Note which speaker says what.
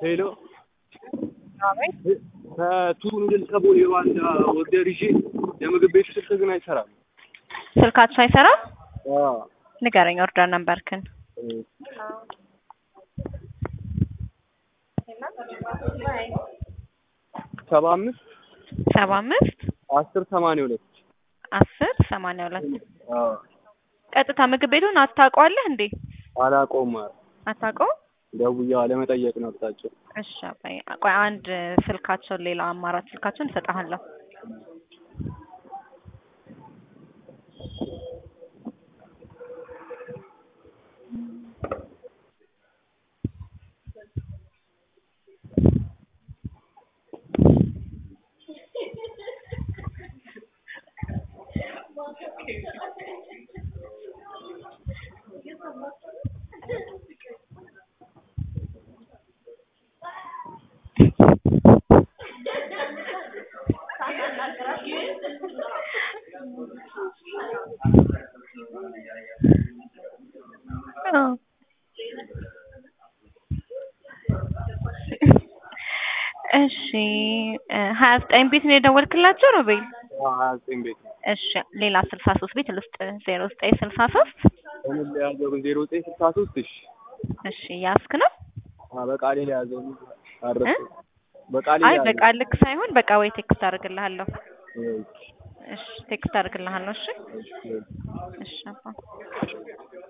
Speaker 1: ሄሎ ከቱሉ ድል ከቦሌ ሩዋንዳ ኦርደር ይዤ የምግብ ቤቱ ስልክ ግን አይሰራም።
Speaker 2: ስልካቸው አይሰራም?
Speaker 1: አዎ
Speaker 2: ንገረኝ ኦርደር ነምበርክን።
Speaker 1: ሰባ አምስት
Speaker 2: ሰባ አምስት
Speaker 1: አስር ሰማንያ ሁለት
Speaker 2: አስር ሰማንያ ሁለት
Speaker 1: አዎ
Speaker 2: ቀጥታ ምግብ ቤቱን አታውቀዋለህ እንዴ?
Speaker 1: አላውቀውም። ኧረ
Speaker 2: አታውቀውም?
Speaker 1: ደውዬ ለመጠየቅ ነው አቅጣጫው።
Speaker 2: እሺ አባዬ ቆይ አንድ ስልካቸውን ሌላ አማራጭ ስልካቸውን እሰጥሃለሁ። እሺ ሀያ ዘጠኝ ቤት ነው የደወልክላቸው ሮቤል?
Speaker 1: ሀያ ዘጠኝ ቤት ነው።
Speaker 2: እሺ ሌላ ስልሳ ሶስት ቤት ልስጥ ዜሮ ዘጠኝ ስልሳ ሶስት
Speaker 1: በምን ለያዘው ግን ዜሮ ዘጠኝ ስልሳ ሶስት እሺ
Speaker 2: እሺ ያስክ ነው?
Speaker 1: አዎ በቃሌ ለያዘው አረፍኩ። በቃሌ
Speaker 2: አይ
Speaker 1: ለያዘው
Speaker 2: በቃ ልክ ሳይሆን በቃ ወይ ቴክስት አድርግልሃለሁ። እሺ ቴክስት አድርግልሃለሁ። እሺ እሺ አባ